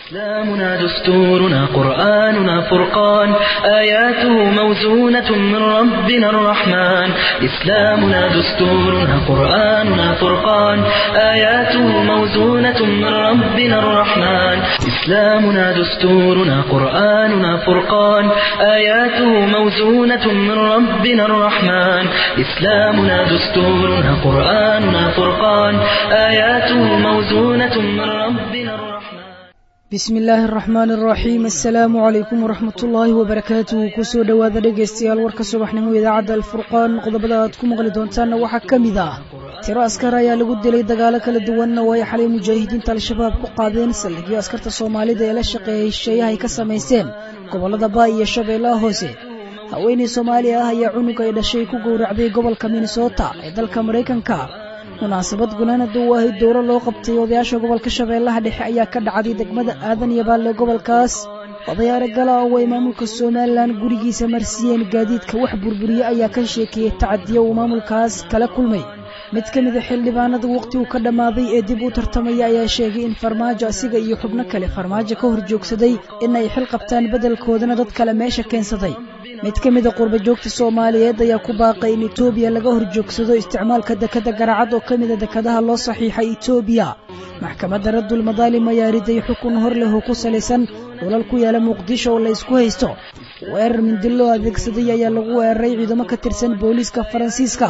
إسلامنا دستورنا قرآننا فرقان آياته موزونة من ربنا الرحمن إسلامنا دستورنا قرآننا فرقان آياته موزونة من ربنا الرحمن إسلامنا دستورنا قرآننا فرقان آياته موزونة من ربنا الرحمن إسلامنا دستورنا قرآننا فرقان آياته موزونة من ربنا الرحمن bismi illaahi araxmaan araxiim assalaamu calaykum waraxmat ullaahi wabarakaatuhu kusoo dhowaada dhegaystayaal warka subaxnimo idaacadda alfurqaan qodobada aad ku maqli doontaanna waxaa ka mid ah tiro askar ayaa lagu dilay dagaalo kala duwanna oo ay xalay mujaahidiinta al-shabaab ku qaadeen saldhigyo askarta soomaalida ee la shaqeeyay shisheeyaha ay ka samaysteen gobollada baay iyo shabeellaha hoose haweeney soomaaliya ah ayaa cunug ay dhashay ku gowracday gobolka minnesota ee dalka maraykanka munaasabad gunaanada u ahayd dowro loo qabtay odayaasha gobolka shabeellaha dhexe ayaa ka dhacday degmada aadan iyo baalle gobolkaas odayaare gala oo ay maamulka somalilan gurigiisa marsiiyeen gaadiidka wax burburiye ayaa ka sheekeeyey tacadiyo uu maamulkaas kala kulmay mid ka mida xildhibaanada waqti uu ka dhammaaday ee dib u tartamaya ayaa sheegay in farmaajo asiga iyo xubno kale farmaajo ka hor joogsaday in ay xil qabtaan beddelkoodana dad kale meesha keensaday mid ka mida qurba joogta soomaaliyeed ayaa ku baaqay in etoobiya laga hor joogsado isticmaalka dekada garacad oo ka mida dekadaha loo saxiixay etoobiya maxkamadda raddul madaalim ayaa riday xukun hor leh oo ku salaysan dhulal ku yaala muqdisho oo la ysku haysto weerar mindiloo adeegsaday ayaa lagu weeraray ciidamo ka tirsan booliiska faransiiska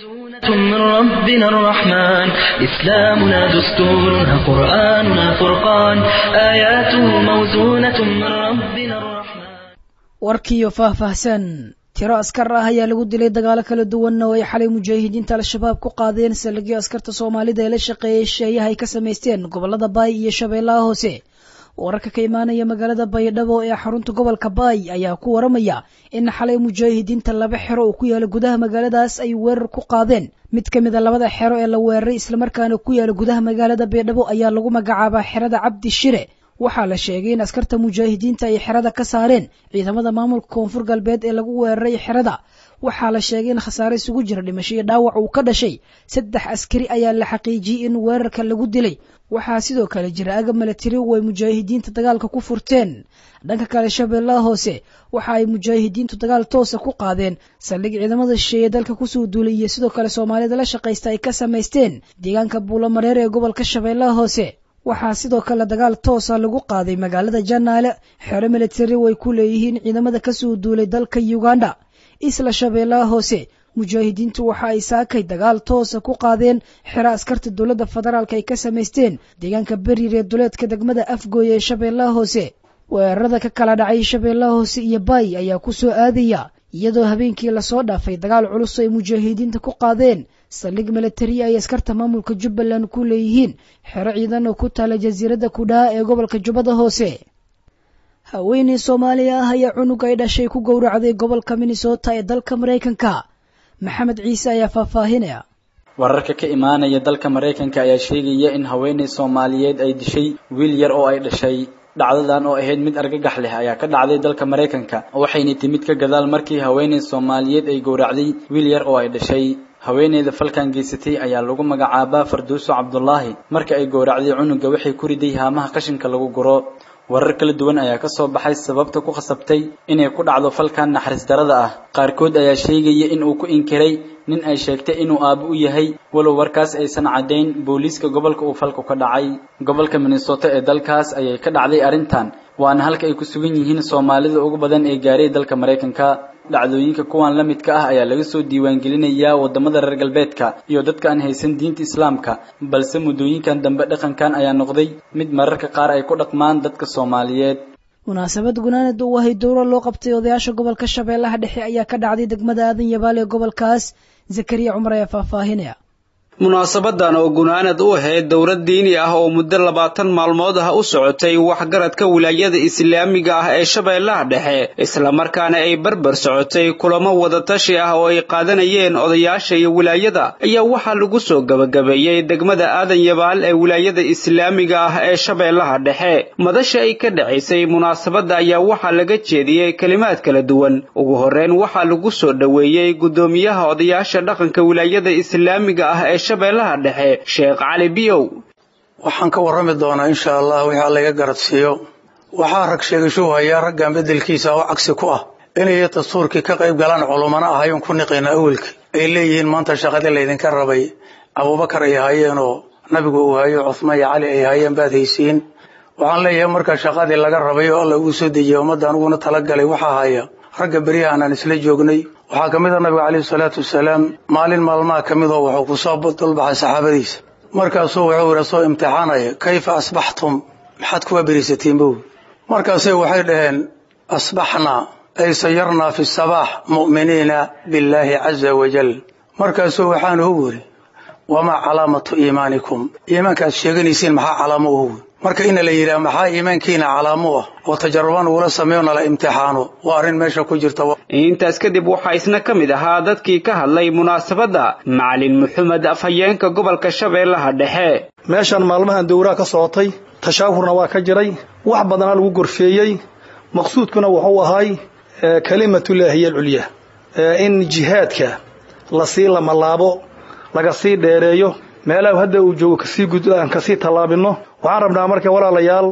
من ربنا الرحمن إسلامنا دستورنا قرآننا فرقان آياته موزونة من ربنا الرحمن warkiiyo faahfaahsan tiro askar ah ayaa lagu dilay dagaalo kala duwanna oo ay xalay mujaahidiinta al-shabaab ku qaadeen saldhigyo askarta soomaalida ee la shaqeeyay shisheeyaha ay ka samaysteen gobollada baay iyo shabeellaha hoose wararka ka imaanaya magaalada baydhabo ee xarunta gobolka baay ayaa ku waramaya in xalay mujaahidiinta laba xero oo ku yaala gudaha magaaladaas ay weerar ku qaadeen mid ka mid a labada xero ee la weeraray islamarkaana ku yaala gudaha magaalada baydhabo ayaa lagu magacaabaa xerada cabdi shire waxaa la sheegay in askarta mujaahidiinta ay xerada ka saareen ciidamada maamulka koonfur galbeed ee lagu weeraray xerada waxaa la sheegay in khasaare isugu jira dhimasho iyo dhaawac uu ka dhashay saddex askari ayaa la xaqiijiyey in weerarka lagu dilay waxaa sidoo kale jira agab milatari oo ay mujaahidiinta dagaalka ku furteen dhanka kale shabeellaha hoose waxa ay mujaahidiintu dagaal toosa ku qaadeen saldhig ciidamada shisheeye dalka kusoo duulay iyo sidoo kale soomaalida la shaqaysta ay ka samaysteen deegaanka buulamareer ee gobolka shabeellaha hoose waxaa sidoo kale dagaal toosa lagu qaaday magaalada janaale xero militari oo ay ku leeyihiin ciidamada kasoo duulay dalka uganda isla shabeellaha hoose mujaahidiintu waxa ay saakay dagaal toosa ku qaadeen xero askarta dowladda federaalk ay ka samaysteen deegaanka beriir ee duleedka degmada afgooy ee shabeellaha hoose weerarada ka kala dhacay shabeellaha hoose iyo baay ayaa ku soo aadaya iyadoo habeenkii lasoo dhaafay dagaal culus ay mujaahidiinta ku qaadeen saldhig milatari ay askarta maamulka jubbaland ku leeyihiin xero ciidan oo ku taala jasiiradda kudhaa ee gobolka jubbada hoose haweeney soomaaliya ah ayaa cunug ay dhashay ku gowracday gobolka minnesota ee dalka maraykanka maxamed ciise ayaa faahfaahinaya wararka ka imaanaya dalka maraykanka ayaa sheegaya in haweeney soomaaliyeed ay dishay wiil yar oo ay dhashay dhacdadan oo ahayd mid argagax leh ayaa ka dhacday dalka maraykanka waxayna timid ka gadaal markii haweeney soomaaliyeed ay gowracday wiil yar oo ay dhashay haweeneyda falkan geysatay ayaa lagu magacaabaa farduuso cabdulaahi marka ay gowracday cunuga waxay ku riday haamaha qashinka lagu guro warar kala duwan ayaa ka soo baxay sababta ku khasabtay inay ku dhacdo falkan naxariis darada ah qaarkood ayaa sheegaya in uu ku inkiray nin ay sheegtay inuu aabo u yahay walow warkaas aysan caddayn booliiska gobolka uu falku ka dhacay gobolka minnesota ee dalkaas ayay ka dhacday arrintan waana halka ay ku sugan yihiin soomaalida ugu badan ee gaaray dalka maraykanka dhacdooyinka kuwan la midka ah ayaa laga soo diiwaangelinayaa waddamada reer galbeedka iyo dadka aan haysan diinta islaamka balse muddooyinkan dambe dhaqankan ayaa noqday mid mararka qaar ay ku dhaqmaan dadka soomaaliyeed munaasabad gunaanada u ahayd dowro loo qabtay odayaasha gobolka shabeellaha dhexe ayaa ka dhacday degmada aadan yabaal ee gobolkaas zakariya cumar ayaa faahfaahinaya munaasabadan oo gunaanad u ahayd dowlad diini ah oo muddo labaatan maalmood ah u socotay waxgaradka wilaayada islaamiga ah ee shabeellaha dhexe islamarkaana ay barbar socotay kulamo wadatashi ah oo ay qaadanayeen odayaasha iyo wilaayada ayaa waxaa lagu soo gebagabeeyey degmada aadan yabaal ee wilaayada islaamiga ah ee shabeellaha dhexe madasha ay ka dhacaysay munaasabadda ayaa waxaa laga jeediyey kelimaad kala duwan ugu horreyn waxaa lagu soo dhoweeyey guddoomiyaha odayaasha dhaqanka wilaayada islaamiga ah ee shabeellaha dhexe sheekh cali biyow waxaan ka warrami doonaa insha allah wixii alla iga garadsiiyo waxaa rag sheegasho hayaa raggan beddelkiisa oo cagsi ku ah inay dastuurkii ka qayb galaan culummana ahayn ku niqayna awelkii ay leeyihiin maanta shaqadii laydinka rabay abuubakar ay haayeenoo nabigu uu hayo cuhmaan iyo cali ay haayeen baad haysiin waxaan leeyahay marka shaqadii laga rabay oo alla uu soo dejiyay ummadda aniguna talagalay waxaa haya ragga beryahan aan isla joognay waxaa ka mid a nabiga caleyhi salaatu wasalaam maalin maalmaha ka mid oo wuxuu kusoo dulbaxay saxaabadiisa markaasuu wuxuu yidhi soo imtixaanaya kayfa asbaxtum maxaad kuwa berisatiin bow markaasay waxay dhaheen asbaxnaa ay sayarnaa fi sabaax mu'miniina billaahi caza wajal markaasuu waxaanu u weri wamaa calaamatu iimaanikum iimaanka aad sheeganaysiin maxaa calaamo uhu marka ina la yidhaha maxaa iimaankiina calaamo ah oo tajarubaan ugula sameeyo nala imtixaano waa arrin meesha ku jirta intaas kadib waxaa isna ka mid ahaa dadkii ka hadlay munaasabadda macalin maxamed afhayeenka gobolka shabeellaha dhexe meeshan maalmahan dowraha ka socotay tashaahurna waa ka jiray wax badanaa lagu gorfeeyey maqsuudkuna wuxuu ahay kalimatullaahiy alculya in jihaadka lasii lamalaabo laga sii dheereeyo meelaha hadda uu joogo kasii gud aan kasii tallaabino waxaan rabnaa marka walaalayaal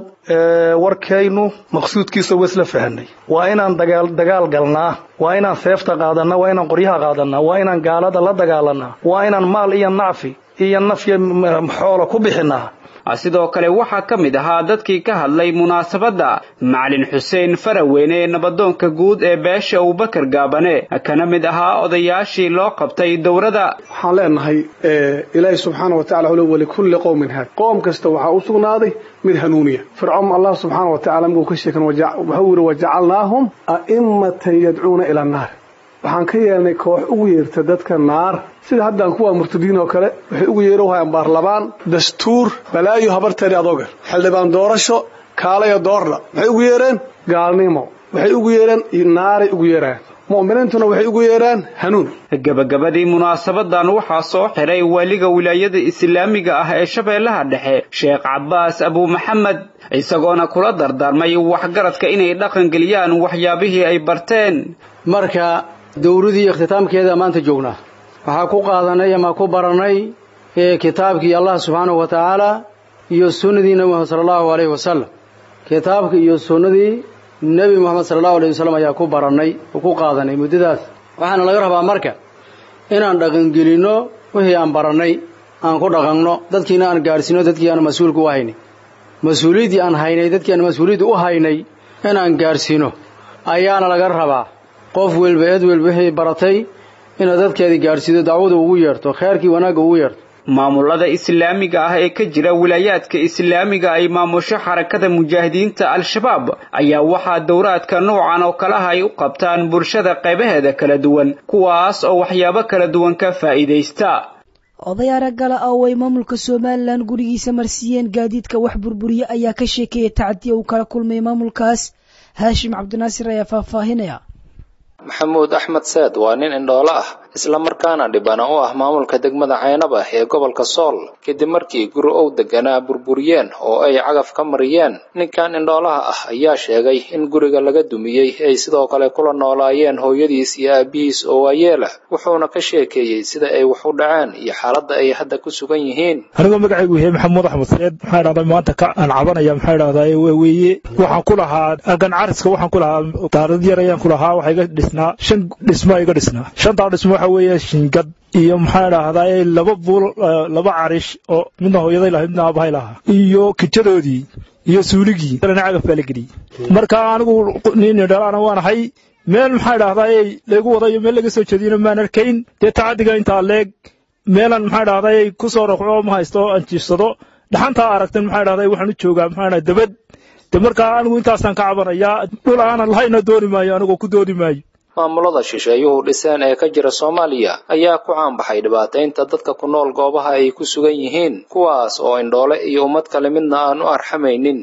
warkaynu maqsuudkiisa waa isla fahanay waa inaan dagaal dagaal galnaa waa inaan seefta qaadanaa waa inaan qoryaha qaadanaa waa inaan gaalada la dagaalanaa waa inaan maal iyo nacfi iyo nafya xoola ku bixinaa sidoo kale waxaa ka mid ahaa dadkii ka hadlay munaasabadda macalin xuseen faraweyne ee nabadoonka guud ee beesha abubakar gaabane kana mid ahaa odayaashii loo qabtay dowrada waxaan leenahay ilaahi subxaana wa tacala wle walikulli qowmin haad qoom kasta waxaa u sugnaaday mid hanuuniya fircoon allah subxaana wa tacala markuu ka sheekan wuxuu yidhi wajacalnaahum a'immatan yadcuuna ila annaar waxaan ka yeelnay koox ugu yeerta dadka naar sida haddaan kuwaa murtadiin oo kale waxay ugu yeero hayaan baarlamaan dastuur balaayo habarteedii adooga xildhibaan doorasho kaalayo doorla maxay ugu yeereen gaalnimo waxay ugu yeereen naaray ugu yeeraan mu'miniintuna waxay ugu yeeraan hanuun gabagabadii munaasabadan waxaa soo xiray waaliga wilaayada islaamiga ah ee shabeellaha dhexe sheekh cabbaas abuu maxamed isagoona kula dardaarmay waxgaradka inay dhaqangeliyaan waxyaabihii ay barteen marka dowradii ikhtitaamkeeda maanta joognaa waxaa ku qaadanay ama ku barannay kitaabkii allah subxaanahu wa tacaala iyo sunnadii nebi moxamed sala allahu alayhi wasalam kitaabka iyo sunnadii nebi moxamed sala allahu alayhi wasalam ayaa ku barannay oo ku qaadanay muddadaas waxaana laga rabaa marka inaan dhaqangelinno wixii aan barannay aan ku dhaqanno dadkiina aan gaadhsiino dadkii aan mas-uulka u haynay mas-uuliyaddii aan haynay dadkii aan mas-uuliyadda u haynay inaan gaadhsiino ayaana laga rabaa qof welba eed welba wixii baratay inaad dadkeedii gaadhsiido dacwada ugu yeerto kheerkii wanaagga ugu yeerto maamulada islaamiga ah ee ka jira wilaayaadka islaamiga ay maamusho xarakada mujaahidiinta al-shabaab ayaa waxaa dowraadka noocan oo kalaha ay u qabtaan bulshada qaybaheeda kala duwan kuwaas oo waxyaabo kala duwan ka faa'iidaysta oday araggala ah oo ay maamulka somalilan gurigiisa marsiiyeen gaadiidka wax burburiye ayaa ka sheekeeyay tacdiya uu kala kulmay maamulkaas haashim cabdinaasir ayaa faahfaahinaya maxamuud axmed seed waa nin indhoolo ah isla markaana dhibana u ah maamulka degmada caynab ah ee gobolka sool kadib markii guri ow deganaa burburiyeen oo ay cagaf ka mariyeen ninkan indhoolaha ah ayaa sheegay in guriga laga dumiyey ay sidoo kale kula noolaayeen hooyadiis iyo aabihiis oo waayeela wuxuuna ka sheekeeyey sida ay wax u dhaceen iyo xaaladda ay hadda ku sugan yihiin anigoo magacaygu yahay maxamuud axmed seed maxaa dhahdaa maanta ka aan cabanaya maxaa dhahdaa weeye waxaan ku lahaa agan cariska waxaan ku lahaa daarad yar ayaan ku lahaa waxaa iga dhisnaa shan dhismo iga dhisnaa shantaa dhismo waxa weeye shingad iyo maxaa dhahdaa laba buul laba carish oo midna hooyaday lahayd midna aabahay lahaa iyo kijadoodii iyo suuligii na cagaf baa la geliyey marka anigu nin dhalaana waan ahay meel maxaa dhahdaa lagu wadayo meel laga soo jeediyona maan arkayn dee tacadiga intaa leeg meelan maxaa dhahdaa ku soo raqco ma haysto aan jiifsado dhaxantaa aragtan maxaa dhahdaa waxaan u joogaa maxaa dabad de markaa anigu intaasaan ka cabanayaa dhul aanan lahayna dooni maayo anigoo ku dooni maayo maamulada shisheeyuhu dhiseen ee ka jira soomaaliya ayaa ku caanbaxay dhibaataynta dadka ku nool goobaha ay ku sugan yihiin kuwaas oo indhoole iyo ummad kale midna aan u arxamaynin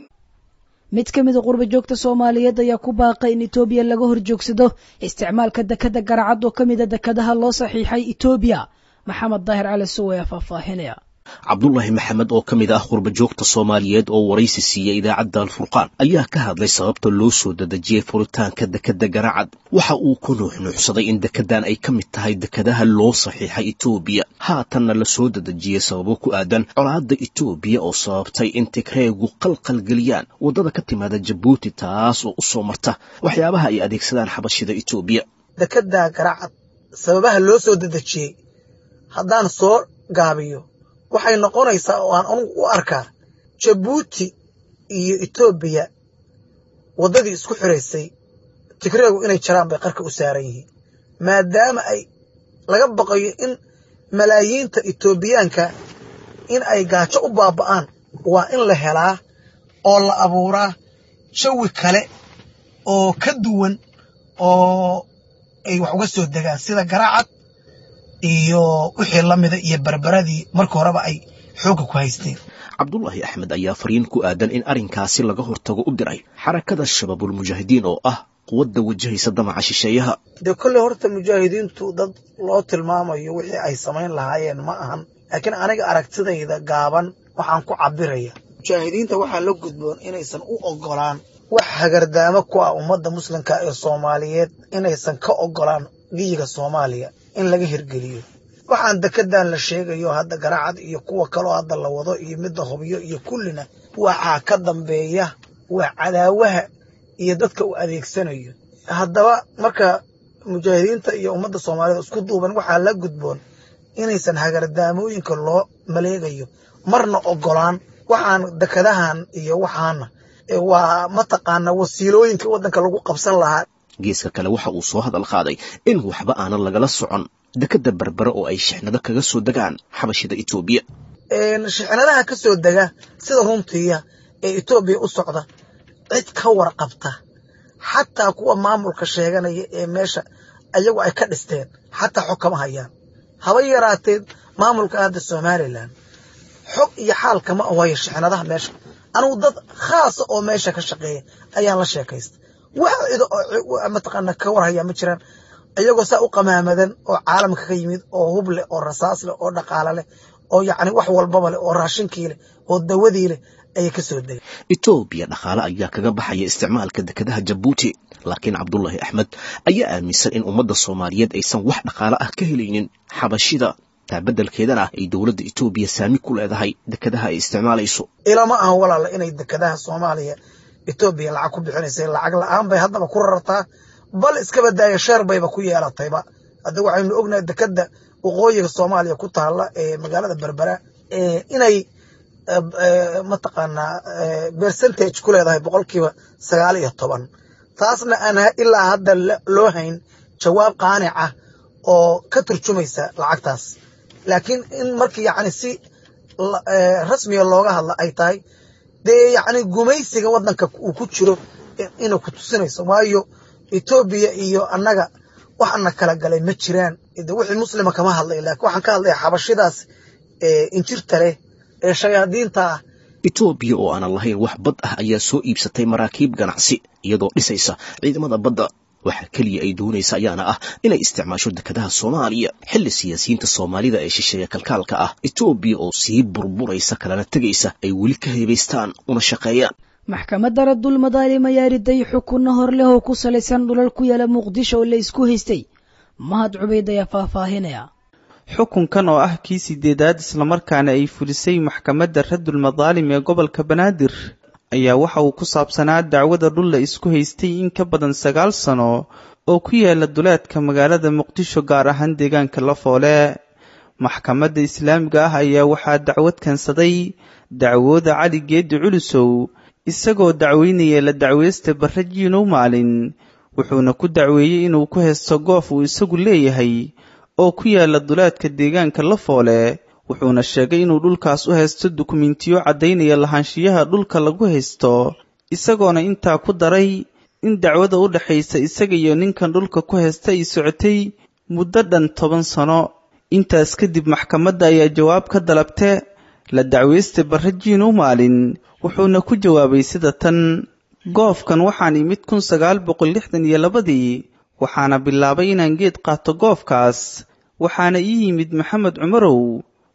mid ka mida qurba joogta soomaaliyeed ayaa ku baaqay in etoobiya laga hor joogsado isticmaalka dekada garacad oo ka mida dekadaha loo saxiixay etoobiya maxamed daahir cali suw ayaa faahfaahinaya cabdulaahi maxamed oo ka mid ah qurbajoogta soomaaliyeed oo waraysi siiyey idaacadda alfurqaan ayaa ka hadlay sababta loo soo dadejiyey furitaanka dekedda garaacad waxa uu ku nuuxnuuxsaday in dekeddan ay ka mid tahay dekadaha loo saxiixay etoobiya haatanna la soo dadejiyey sababo ku aadan colaadda etoobiya oo sababtay in tigreegu qalqalgeliyaan waddada ka timaada jabuuti taas oo u soo marta waxyaabaha ay adeegsadaan xabashida etoobiya dekedda garaacad sababaha loo soo dadejiyey haddaan soo gaabiyo waxay noqonaysaa oo aan anugu u arkaa jabuuti iyo etoobiya waddadii isku xiraysay tigreegu inay jaraan bay qarka u saaran yihiin maadaama ay laga baqayo in malaayiinta etoobiyaanka in ay gaajo u baaba'aan waa in la helaa oo la abuuraa jawi kale oo ka duwan oo ay wax uga soo degaan sida garaacad iyo wixii la mida iyo barbaradii marka horeba ay xoogga ku haysteen cabdulaahi axmed ayaa fariin ku aadan in arrinkaasi laga hortago u diray xarakada shabaabulmujaahidiin oo ah quwadda wajahaysa damaca shisheeyaha dee kolley horta mujaahidiintu dad loo tilmaamayo wixii ay samayn lahaayeen ma ahan laakiin aniga aragtidayda gaaban waxaan ku cabiraya mujaahidiinta waxaa la gudboon inaysan u ogolaan wax hagardaamo ku ah ummadda muslimka ee soomaaliyeed inaysan ka ogolaan giyiga soomaaliya in laga hirgeliyo waxaan dekedan la sheegayo hadda garaacad iyo kuwa kaloo hadda la wado iyo midda hobyo iyo kullina waxaa ka dambeeya waa cadaawaha iyo dadka uu adeegsanayo haddaba marka mujaahidiinta iyo ummadda soomaaliyed isku duuban waxaa la gudboon inaysan hagardaamooyinka loo maleegayo marna ogolaan waxaan dekadahan iyo waxaana waa mataqaana wasiilooyinka waddanka lagu qabsan lahaa geeska kale waxa uu soo hadal qaaday in waxba aanan lagala socon dekedda berbere oo ay shixnado kaga soo degaan xabashida etoobiya shixnadaha ka soo dega sida runtiya ee etoobiya u socda cid ka warqabta xataa kuwa maamulka sheeganaya ee meesha ayagu ay ka dhisteen xataa xog kama hayaan haba yaraateed maamulka hadda somalilan xog iyo xaal kama wayo shixnadaha meesha anugu dad khaasa oo meesha ka shaqeeya ayaan la sheekaysta wax cida oo mataqaana ka warhaya ma jiraan iyagoo saa u qamaamadan oo caalamka ka yimid oo hub leh oo rasaas leh oo dhaqaale leh oo yacni wax walbaba leh oo raashinkii leh oo dawadii leh ayay ka soo degay etoobiya dhaqaale ayaa kaga baxaya isticmaalka dekedaha jabuuti laakiin cabdulaahi axmed ayaa aaminsan in ummadda soomaaliyeed aysan wax dhaqaale ah ka helaynin xabashida taa beddelkeedana ay dowladda etoobiya saami ku leedahay dekedaha ay isticmaalayso ilama aha walaala inay dekedaha soomaaliya etoobiya lacag ku bixinaysa lacag la-aan bay haddaba ku rartaa bal iskaba daaya sheer bayba ku yeelatayba hadda waxaynu ognahay dekeda waqooyiga soomaaliya ku taala ee magaalada berbera inay mataqaanaa percentage ku leedahay boqolkiiba sagaal iyo toban taasna aan ilaa hadda loo hayn jawaab qaanic ah oo ka turjumaysa lacagtaas laakiin in markii yacni si rasmiga looga hadla ay tahay dee yacni gumaysiga waddanka uu ku jiro inay ku tusinayso waayo etoobiya iyo annaga waxana kala galay ma jiraan de wixii muslima kama hadlay laakiin waxaan ka hadlaya xabashidaas injirta leh ee shayaadiinta ah etoobiya oo aanan lahayn wax bad ah ayaa soo iibsatay maraakiib ganacsi iyadoo dhisaysa ciidamada badda waxa keliya ay doonaysa ayaana ah inay isticmaasho dekedaha soomaaliya xilli siyaasiyiinta soomaalida ee shisheeya kalkaalka ah etoobiya oo sii burburaysa kalana tegaysa ay weli ka heebaystaan una shaqeeyaan maxkamadda raddul madaalim ayaa riday xukunno hor leh oo ku salaysan dhulal ku yaala muqdisho oo la isku haystay mahad cubayd ayaa faahfaahinaya xukunkan oo ah kii sideedaad islamarkaana ay fulisay maxkamadda raddul madaalim ee gobolka banaadir ayaa waxa uu ku saabsanaa dacwada dhul la isku haystay in ka badan sagaal sano oo ku yaala duleedka magaalada muqdisho gaar ahaan deegaanka lafoole maxkamadda islaamiga ah ayaa waxaa dacwad keensaday dacwooda cali geedi culusow isagoo dacweynaya la dacweysta barre jiinow maalin wuxuuna ku dacweeyey inuu ku haysto goof uu isagu leeyahay oo ku yaala duleedka deegaanka lafoole wuxuuna sheegay inuu dhulkaas u haysto dukumentiyo caddaynaya lahaanshiyaha dhulka lagu haysto isagoona intaa ku daray in dacwada u dhexaysa isaga iyo ninkan dhulka ku haysta ay socotay muddo dhan toban sano intaas kadib maxkamadda ayaa jawaab ka dalabte la dacweysta barre jiinow maalin wuxuuna ku jawaabay sida tan goofkan waxaan imid kun sagaal boqol lixdan iyo labadii waxaana bilaabay inaan geed qaato goofkaas waxaana ii yimid maxamed cumarow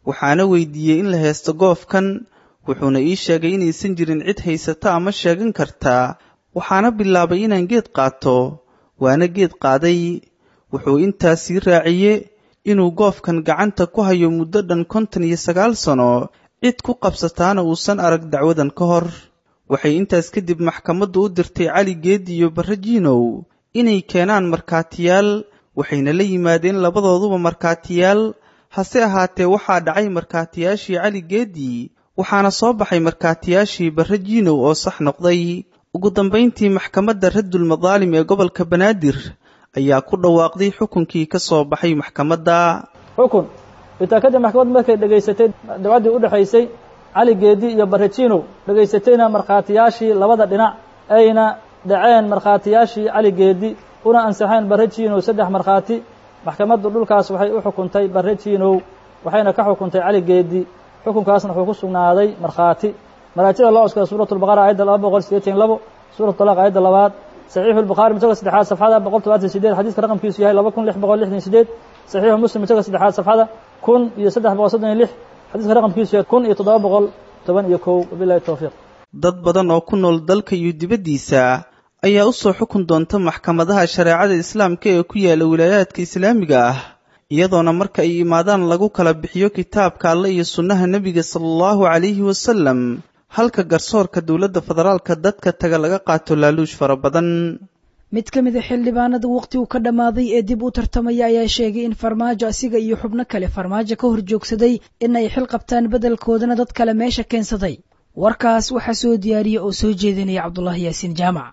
waxaana weydiiyey in la heesto goofkan wuxuuna ii sheegay inaysan jirin cid haysata ama sheegan kartaa waxaana bilaabay inaan geed qaato waana geed qaaday wuxuu intaas sii raaciye inuu goofkan gacanta ku hayo muddo dhan konton iyo sagaal sano cid ku qabsataana uusan arag dacwadan ka hor waxay intaas kadib maxkamaddu u dirtay cali geedi iyo barre jiinow inay keenaan markhaatiyaal waxayna la yimaadeen labadooduba markhaatiyaal hase ahaatee waxaa dhacay markhaatiyaashii cali geedi waxaana soo baxay markhaatiyaashii barre jiinow oo sax noqday ugu dambayntii maxkamadda raddul madaalim ee gobolka banaadir ayaa ku dhawaaqday xukunkii ka soo baxay maxkamadda xukun intaa kadib maxkamaddu markay dhegaysatay dacwaddii u dhexaysay cali geedi iyo barre jiinow dhegaysatayna markhaatiyaashii labada dhinac ayna dhaceen markhaatiyaashii cali geedi una ansaxeen barre jiinow saddex markhaati maxkamaddu dhulkaas waxay u xukuntay barre jiinow waxayna ka xukuntay cali geedi xukunkaasna wuxuu ku sugnaaday markhaati maraajida loo oskada suuratu lbaqara aayadda laba boqol sideetan labo suuratu talaaq aayadda labaad saxiixu lbukhaari masaga saddexaad safxada boqol todobaatan sideed xadiiska raqamkiisu yahay laba kun lix boqol lixdan sideed saxiixu muslim masaga saddexaad safxada kun iyo saddex boqol soddon iyo lix xadiiska raqamkiisu yahay kun iyo toddoba boqol toban iyo kow wabilahi towfiiq dad badan oo ku nool dalka iyo dibaddiisa ayaa u soo xukun doonta maxkamadaha shareecada islaamka ee ku yaala wilaayaadka islaamiga ah iyadoona marka ay imaadaan lagu kala bixiyo kitaabka alle iyo sunnaha nebiga sala allahu calayhi wasalam halka garsoorka dowladda federaalka dadka taga laga qaato laaluush fara badan mid ka mid a xildhibaanada waqhtigu ka dhammaaday ee dib u tartamaya ayaa sheegay in farmaajo asiga iyo xubno kale farmaajo ka hor joogsaday in ay xil qabtaan beddelkoodana dad kale meesha keensaday warkaas waxaa soo diyaariya oo soo jeedinaya cabdulaahi yaasiin jaamac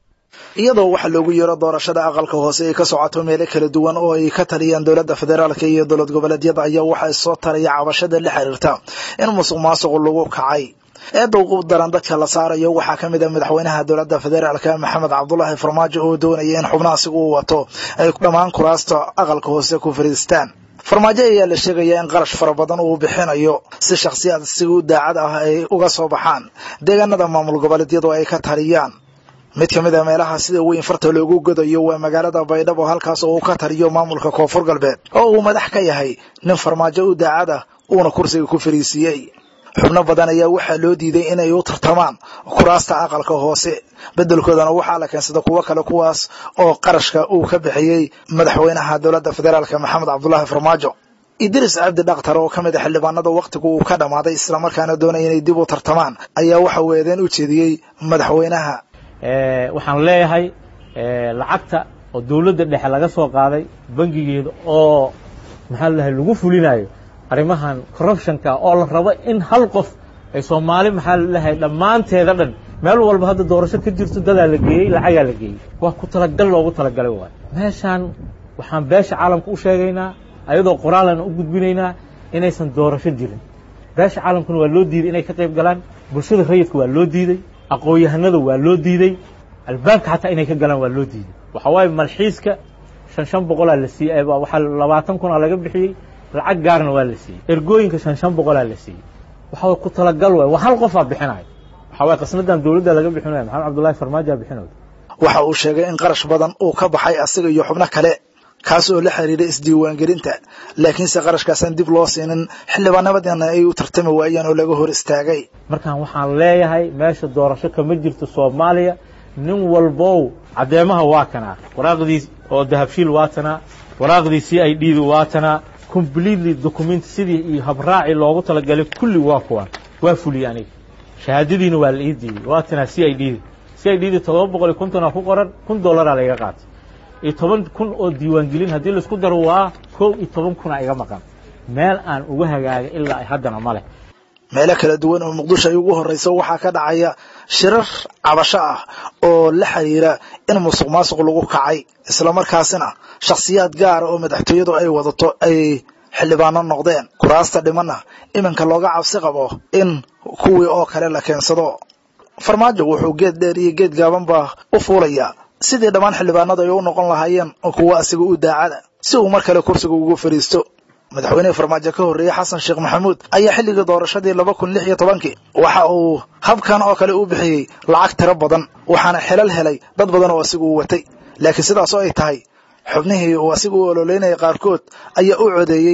iyadoo waxaa loogu yeero doorashada aqalka hoose ay ka socoto meelo kala duwan oo ay ka taliyaan dowladda federaalka iyo dowlad goboleedyada ayaa waxaa soo taraya cabashada la xiriirta in musuq maasuqu lagu kacay eedda ugu daran dadka la saarayo waxaa ka mid a madaxweynaha dowladda federaalka maxamed cabdulaahi farmaajo oo doonaya in xubnahaasigu uu wato ay dhammaan kuraasta aqalka hoose ku fariistaan farmaajo ayaa la sheegayaa in qarash fara badan uu bixinayo si shakhsiyaad sigu daacad ah ay uga soo baxaan deegaanada maamul goboleedyadu ay ka taliyaan mid ka mid a meelaha sida weyn farta loogu godayo waa magaalada baydhabo halkaas oo uu ka taliyo maamulka koonfur galbeed oo uu madax ka yahay nin farmaajo u daacad ah uuna kursiga ku fariisiiyey xubno badan ayaa waxaa loo diiday inay u tartamaan kuraasta aqalka hoose beddelkoodana waxaa la keensada kuwo kale kuwaas oo qarashka uu ka bixiyey madaxweynaha dowladda federaalka maxamed cabdulaahi farmaajo idris cabdi dhakhtar oo ka mid a xildhibaanada wakhtigu uu ka dhammaaday islamarkaana doonaya inay dib u tartamaan ayaa waxa uu eedeen u jeediyey madaxweynaha waxaan leeyahay lacagta oo dowladda dhexe laga soo qaaday bangigeeda oo maxaa ladahay lagu fulinayo arrimahan corruptionka oo la rabo in hal qof ay soomaali maxaa ladahay dhammaanteeda dhan meel walba hadda doorasho ka jirto dadaa la geeyey lacagaa la geeyey waa ku talagal loogu talagalay waayo meeshaan waxaan beesha caalamka u sheegaynaa ayadoo qoraalana u gudbinaynaa inaysan doorasho jirin beesha caalamkuna waa loo diiday inay ka qayb galaan bulshada rayidka waa loo diiday aqoon-yahanada waa loo diiday albaabka xataa inay ka galaan waa loo diiday waxa waaye malxiiska shan shan boqolaa la siiyey waxaa labaatan kunaa laga bixiyey lacag gaarna waa la siiyey ergooyinka shan shan boqolaa la siiyey waxaa ku talagal waay waa hal qofaa bixinayo waxa waye qasnadan dowladda laga bixinayo maxamed cabdullahi farmaajo bixinayo waxa uu sheegay in qarash badan uu ka baxay asiga iyo xubno kale kaas oo la xiriira isdiiwaangelinta laakiinse qarashkaasaan dib loo siinin xildhibaannimadana ay u tartami waayeen oo laga hor istaagay markaan waxaan leeyahay meesha doorasho kama jirto soomaaliya nin walbow caddeemaha waa kanaa waraaqdii oo dahabshiil waa tanaa waraaqdii c i d du waa tanaa completely document sidii iyo habraaci loogu talagalay kulli waa kuwan waa fuliyey aniga shahaadadiina waa la ii diiday waa tanaa c i d da c i d da todoba boqol iyo kontonaa ku qoran kun dollaraa laiga qaatay iyo toban kun oo diiwaangelin haddii laisku daro waa kow iyo toban kuna iga maqan meel aan uga hagaagay ilaa ay haddana ma leh meelo kala duwan oo muqdisho ay ugu horreyso waxaa ka dhacaya shirar cabasho ah oo la xiriira in musuq maasuq lagu kacay islamarkaasina shakhsiyaad gaara oo madaxtooyadu ay wadato ay xildhibaano noqdeen kuraasta dhimanna iminka looga cabsi qabo in kuwii oo kale la keensado farmaajo wuxuu geed dheer iyo geed gaabanba u fuulayaa sidii dhammaan xildhibaanadu ay u noqon lahaayeen kuwo asiga u daacada si uu mar kale kursiga ugu fadhiisto madaxweynihii farmaajo ka horreeyey xasan sheekh maxamuud ayaa xilligii doorashadii laba kun lix iyo tobankii waxa uu habkan oo kale u bixiyey lacag tiro badan waxaana xelal helay dad badan oo asiga uu watay laakiin sidaas oo ay tahay xubnihii uu asiga u ololeynayay qaarkood ayaa u codeeyey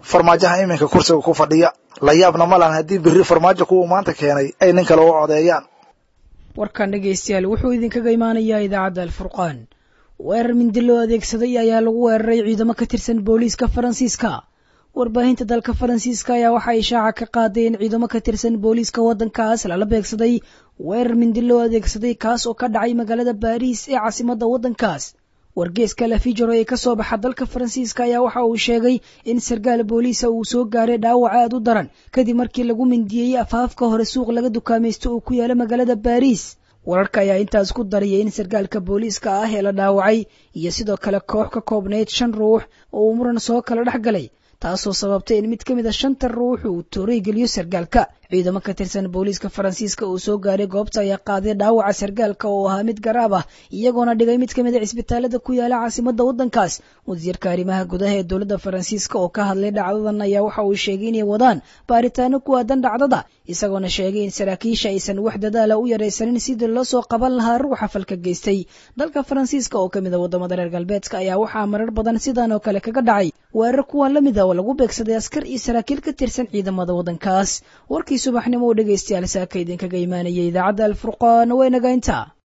farmaajaha iminka kursiga ku fadhiya la yaabna ma lahan haddii berri farmaajo kuwa maanta keenay ay nin kale u codeeyaan warkan dhegaystayaal wuxuu idinkaga imaanayaa idaacadda alfurqaan weerar mindi loo adeegsaday ayaa lagu weeraray ciidamo ka tirsan booliiska faransiiska warbaahinta dalka faransiiska ayaa waxaa ishaaca ka qaaday in ciidamo ka tirsan booliiska waddankaas lala beegsaday weerar mindi loo adeegsaday kaas oo ka dhacay magaalada baariis ee caasimadda waddankaas wargeeska lafijaro ee ka soo baxa dalka faransiiska ayaa waxa uu sheegay in sarkaal booliisa uu soo gaaray dhaawac aad u daran kadib markii lagu mindiyey afaafka hore suuq laga dukaamaysto uu ku yaala magaalada baariis wararka ayaa intaas ku dariyay in sarkaalka booliiska ah ee la dhaawacay iyo sidoo kale koox ka koobnayd shan ruux oo uu muran soo kala dhex galay taasoo sababtay in mid ka mid a shanta ruux uu tooray geliyo sarkaalka ciidamo ka tirsan booliiska faransiiska uu soo gaaray goobta ayaa qaaday dhaawaca sarkaalka oo ahaa mid garaab ah iyagoona dhigay mid ka mid a cisbitaalada ku yaala caasimadda waddankaas wasiirka arrimaha gudaha ee dowladda faransiiska oo ka hadlay dhacdadan ayaa waxa uu sheegay inay wadaan baaritaano ku aadan dhacdada isagoona sheegay in saraakiisha aysan wax dadaala u yaraysanin sidii loo soo qaban lahaa ruuxa falka geystay dalka faransiiska oo ka mid a waddamada reer galbeedka ayaa waxaa marar badan sidan oo kale kaga dhacay weerar kuwan la mid a oo lagu beegsaday askar iyo saraakiil ka tirsan ciidamada waddankaas warkii subaxnimo u dhegaystayaal saaka idinkaga imaanaya idaacadda alfurqaan waynaga intaa